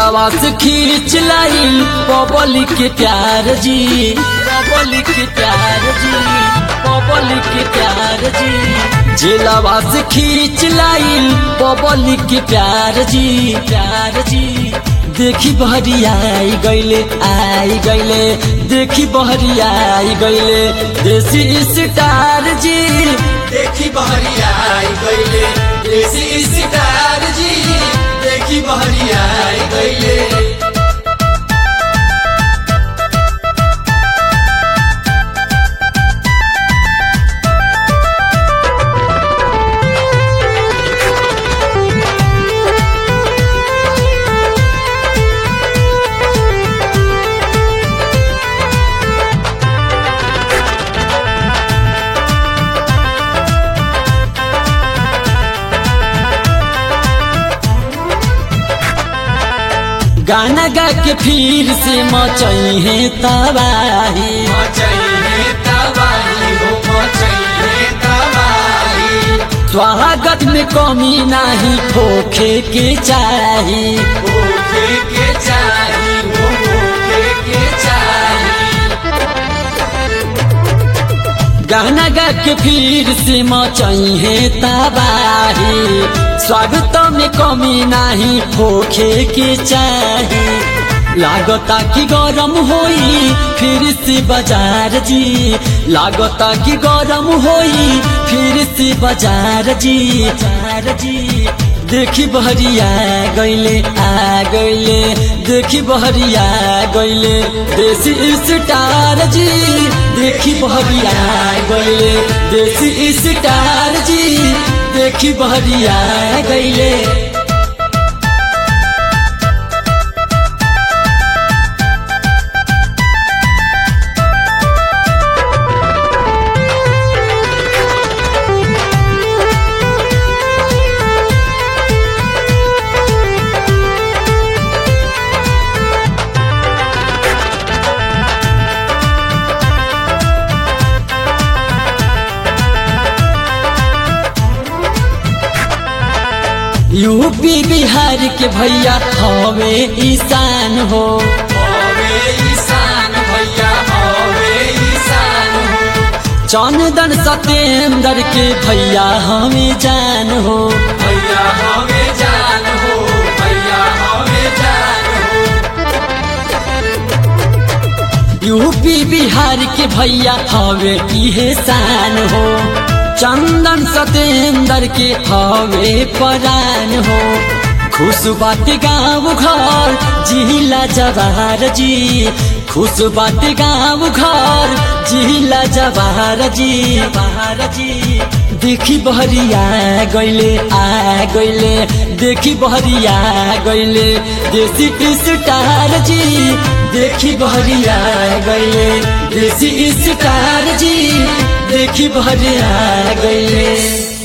जेलावा से खींच लाइल पब्लिक के प्यार जी पब्लिक के प्यार जी पब्लिक के प्यार जी जेलावा से खींच लाइल पब्लिक के प्यार जी प्यार जी देखी बहरी आई गईले आई गईले देखी बहरी आई गईले देसी स्टार जी देखी बहरिया आई गईले देसी सितार जी देखी बहरिया आई गईले गाना गा के फिर से मचई है तबाही मचैले तबाही हो मचैले तबाही स्वागत में कमी नाही खोखे के चाही ओके के चाही हो ओके के चाही गाना गा के फिर से मचई है तबाही स्वागत में कमी नाही खोखे के चाही लागता कि गरम होई फिर से बाजार जी लागता कि गरम होई फिर से बाजार जी बाजार जी देखी बहरिया गईले आ गईले देखी बहरिया गईले देसी स्टार जी देखी बहरिया गईले देसी स्टार जी देखी बहरिया गईले यूपी बिहार के भैया हवे ईशान हो हवे ईशान भैया हवे ईशान हो चंदन सतेंद्र के भैया हमें जान हो भैया हवे जान हो भैया हवे जान हो यूपी बिहार के भैया हवे इहे शान हो चंदन सतेंद्र के हवे परान हो खुश बात गाँव घर जिला जवाहर जी खुश बात गाँव घर जिला जवाहर जी जवाहर जी देखी बहरिया गईले आ गईले देखी बहरिया गईले देसी स्टार जी देखी बहरिया गईले देसी स्टार जी देखी बहरिया गईले